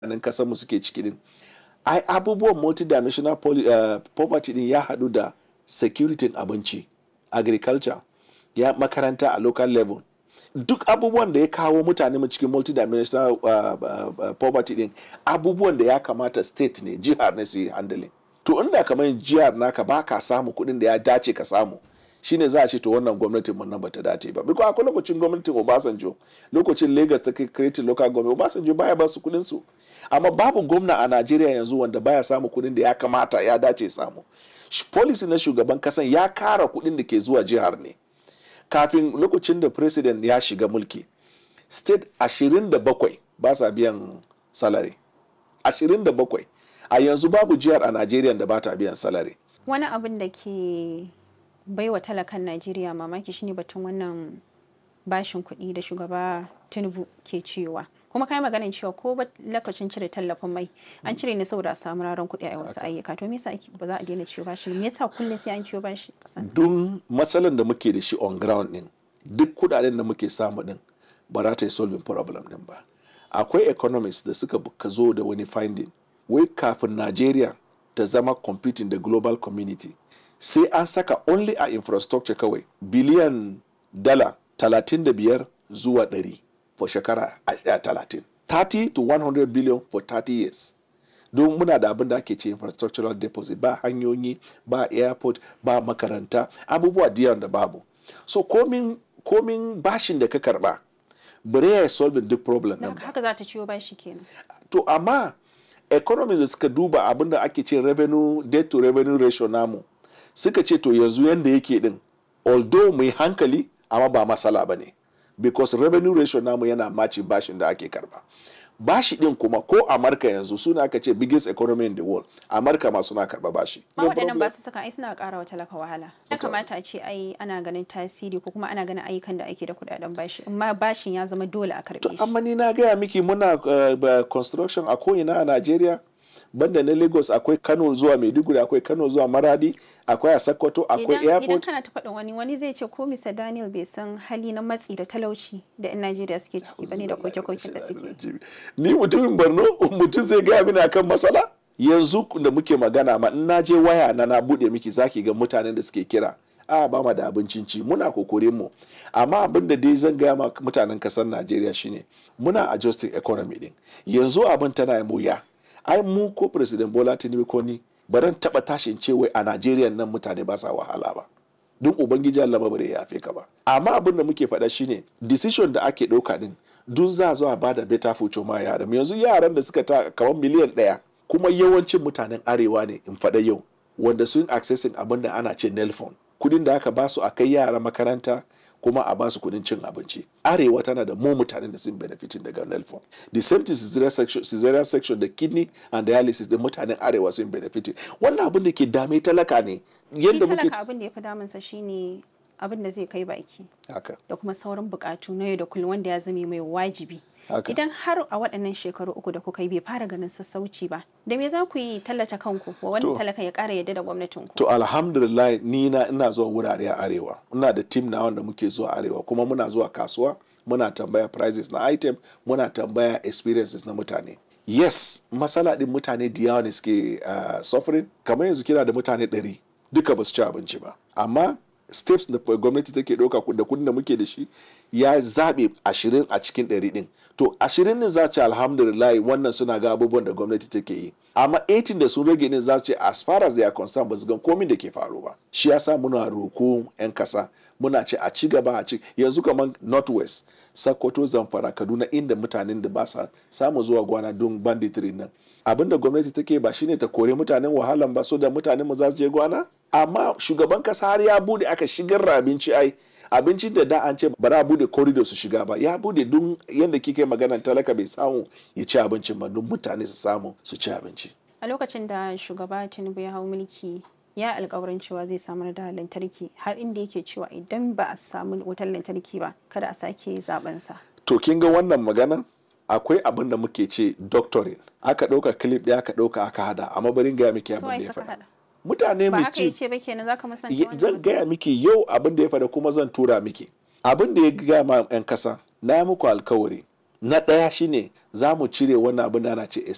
nan kasar mu suke ciki din ai abubuwan multidimensional poly, uh, poverty din ya haɗu da security abinci agriculture ya makaranta a local level duk abubuwan da ya kawo mutane mu cikin multidimensional uh, uh, uh, poverty din abubuwan da ya kamata state ne jihar ne su yi handling to inda kamar jihar naka ba ka samu kuɗin da ya dace ka samu shine za a ce to wannan gwamnatin mun nan bata dace ba biko akwai lokacin gwamnatin Obasanjo lokacin Lagos ta create local government Obasanjo baya ba su kuɗin su amma babu gwamna a Najeriya yanzu wanda baya samu kuɗin da ya kamata ya dace samu policy na shugaban kasan ya kara kuɗin da ke zuwa jihar ne kafin lokacin da president ya shiga mulki state 27 ba sa biyan salary 27 a yanzu babu jihar a Najeriya da ba ta biyan salary wani abin da ke baiwa talakan Najeriya mamaki shine batun wannan bashin kuɗi da shugaba Tinubu ke cewa kuma kai maganin cewa ko ba lokacin cire tallafin mai an cire ne saboda a samu raron kuɗi a wasu ayyuka to me yasa ba za a daina ciwo bashi me yasa kullum sai an ciwo bashi kasan dun matsalan da muke da shi on ground din duk kudaden da muke samu din ba za ta yi solving problem din ba akwai economists da suka ka zo da wani finding wai kafin Najeriya ta zama competing da global community sai an saka only a infrastructure kawai biliyan dala 35 zuwa 100 for shekara a 30 30 to 100 billion for 30 years don muna da abin da ake ce infrastructural deposit ba hanyoyi ba airport ba makaranta abubuwa diyan da babu so komin komin bashin da ka karba bare ya solving duk problem din haka za ta ciwo bashi kenan to amma economies da suka duba abin da ake ce revenue debt to revenue ratio namu suka ce to yanzu yanda yake din although mai hankali amma ba matsala ba ne because revenue ratio namu yana maci bashin da ake karba bashi din kuma ko amurka yanzu suna aka ce biggest economy in the world amurka ma suna karba bashi ma waɗannan ba su saka ai suna ƙara wa talaka wahala ya kamata a ce ai ana ganin tasiri ko kuma ana ganin ayyukan da ake da kuɗaɗen bashi amma bashin ya zama dole a karɓe shi amma ni na gaya miki muna uh, construction a ko'ina a najeriya banda na lagos akwai kano zuwa maiduguri akwai kano zuwa maradi akwai a sokoto akwai airport idan kana ta faɗin wani wani zai ce ko mr daniel bai san hali na matsi da talauci da yan najeriya suke ciki bane da koke-koken da suke ni mutumin borno mutum zai gaya mini akan matsala yanzu da muke magana ma in na je waya na na bude miki zaki ga mutanen da suke kira a ba ma da abincin ci muna kokorin mu amma abin da dai zan gaya ma mutanen kasar najeriya shine muna adjusting economy din yanzu abin tana yi wuya ai mu ko president bola tinubu ko ni baran taba tashin ce wai a najeriya nan mutane ba sa wahala ba don ubangiji allah bare ya yafe ka ba amma abin da muke faɗa shine decision da ake ɗauka din dun za zo a bada better future ma yaran yanzu yaran da suka ta kamar miliyan ɗaya kuma yawancin mutanen arewa ne in faɗa yau wanda sun accessing abin da ana ce nelfon kudin da aka basu a kai yara makaranta kuma a basu kudin cin abinci arewa tana da mu mutanen da sun benefitin daga nelfon the same thing cesarean section, cesarean section da kidney and dialysis da mutanen arewa sun benefitin wannan abin da ke dame talaka ne yadda muke talaka abin da ya fi damunsa shine abin da zai kai baki haka da kuma sauran bukatu na yau da kullum wanda ya zame mai wajibi haka idan har a waɗannan shekaru uku da kuka yi bai fara ganin sassauci ba da me za ku yi tallata kanku wa wani To. talaka ya ƙara yadda da gwamnatin ku to alhamdulillah ni na ina zuwa wurare a arewa ina da team na wanda muke zuwa arewa kuma muna zuwa kasuwa muna tambaya prices na item muna tambaya experiences na mutane yes matsala din mutane da yawa ne suke uh, suffering kamar yanzu kina da mutane ɗari duka ba su ci abinci ba amma steps da gwamnati take ɗauka da kudin da muke da shi ya zaɓe ashirin a cikin ɗari ɗin to ashirin ne za ce alhamdulillah wannan suna ga abubuwan da gwamnati take yi amma 18 da sun rage ne za ce as far as they are concerned ba su gan komin da ke faru ba shi yasa muna roko 'yan kasa muna ce a ci gaba a ci yanzu kamar northwest sokoto zamfara kaduna inda mutanen da ba sa samu zuwa gwana don banditry nan abin da gwamnati take ba shine ta kore mutanen wahalan ba so da mutanen mu za su je gwana amma shugaban kasa har ya bude aka shigar da abinci ai abincin da da an ce ba za a bude corridor su shiga ba ya bude dun yadda kike magana talaka bai samu ya ci abincin ba don mutane su samu su ci abinci a lokacin da shugaba tinubu ya hau mulki ya alkawarin cewa zai samar da lantarki har inda yake cewa idan ba a samu wutar lantarki ba kada a sake zaben sa to kin ga wannan maganan akwai abin da muke ce doctoring aka ɗauka clip ɗaya aka ɗauka aka hada amma barin gaya miki abin Suwaye da ya suka faɗa hada mutane ba haka mischief yace ba kenan zaka musanta Ye- wannan zan gaya miki yau abin da ya faɗa kuma zan tura miki abin da ya gaya ma 'yan kasa na yi muku alkawari na ɗaya shine za mu cire wannan abin da ana ce